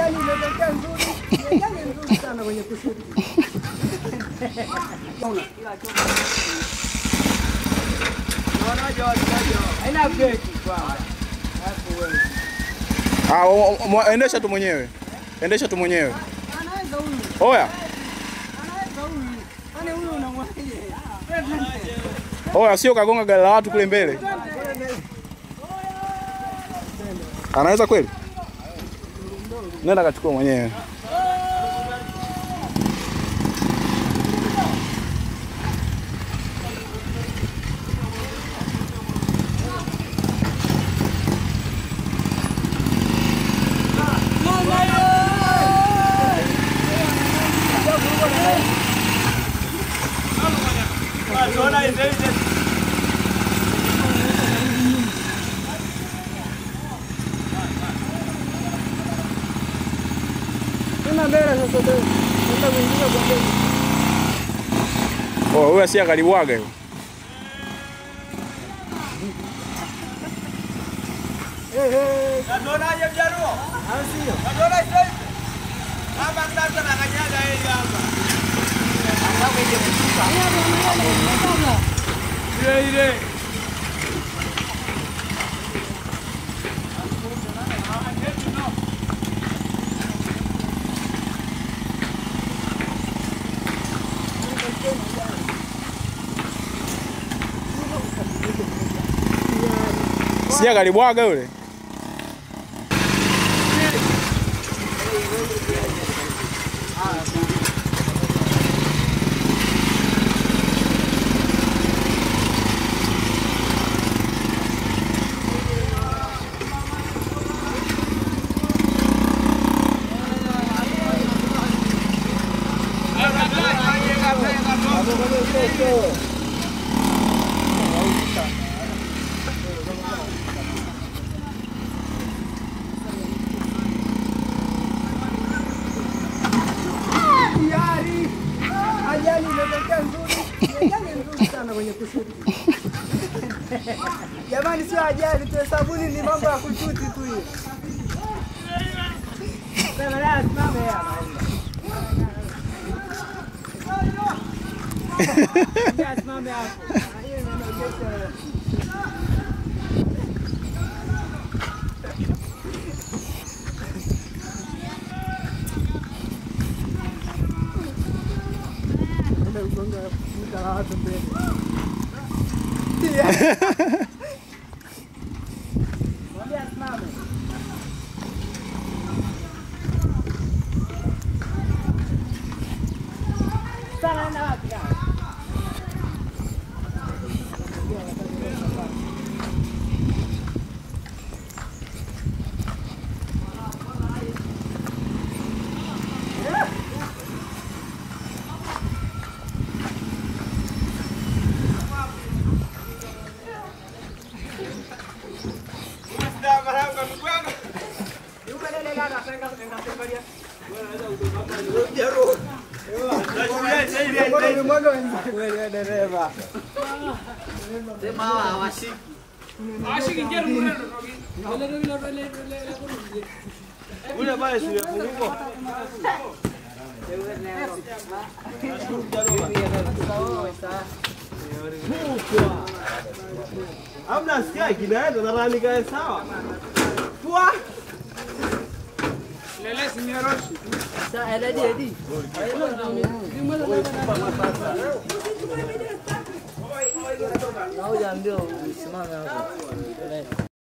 Ajali imetokea nzuri, ni ajali nzuri sana kwenye kusudi. Haina breki kwanza. Alafu wewe. Ah, o- o- mwa- endesha tu mwenyewe, endesha tu mwenyewe. Anaweza huyu, Oya, anaweza huyu. Yaani huyu unamwaje? oya, sio kagonga gari la watu kule mbele. Anaweza kweli? Nenda kachukua mwenyewe. Tuna mbele sasa ndio. Nenda kuingia kwa mbele. Oh, huyo si akalibwaga hiyo. Eh eh. Naonaje mjaruo? Au sio? Naona hizo hizo. Hapa sasa nakanyaga hili hapa. Ile ile. Si akalibwaga yule. Tayari. Ajali imetokea nzuri, ni ajali nzuri sana kwenye kusudi. Jamani, sio ajali tu, sabuni ni mambo ya kushuti tu hiyo. Sema la, simame hapa. Ya, Simame hapo. Ah, hiyo inaonyesha Enda kugonga duka la watu mbele. Mwambie asimame. Sana enda wapi kaka? Ndio maranga ndugu yangu. Yuko lele kaka, senga senga senga. Nachukulia sasa hivi. Mwaga wenzako wewe dereva. Ule pale si funguko. Hamna sikia kinaenda na rani kae sawa. Pua. Sasa edi edi. Na huyo ndio usimame hapo.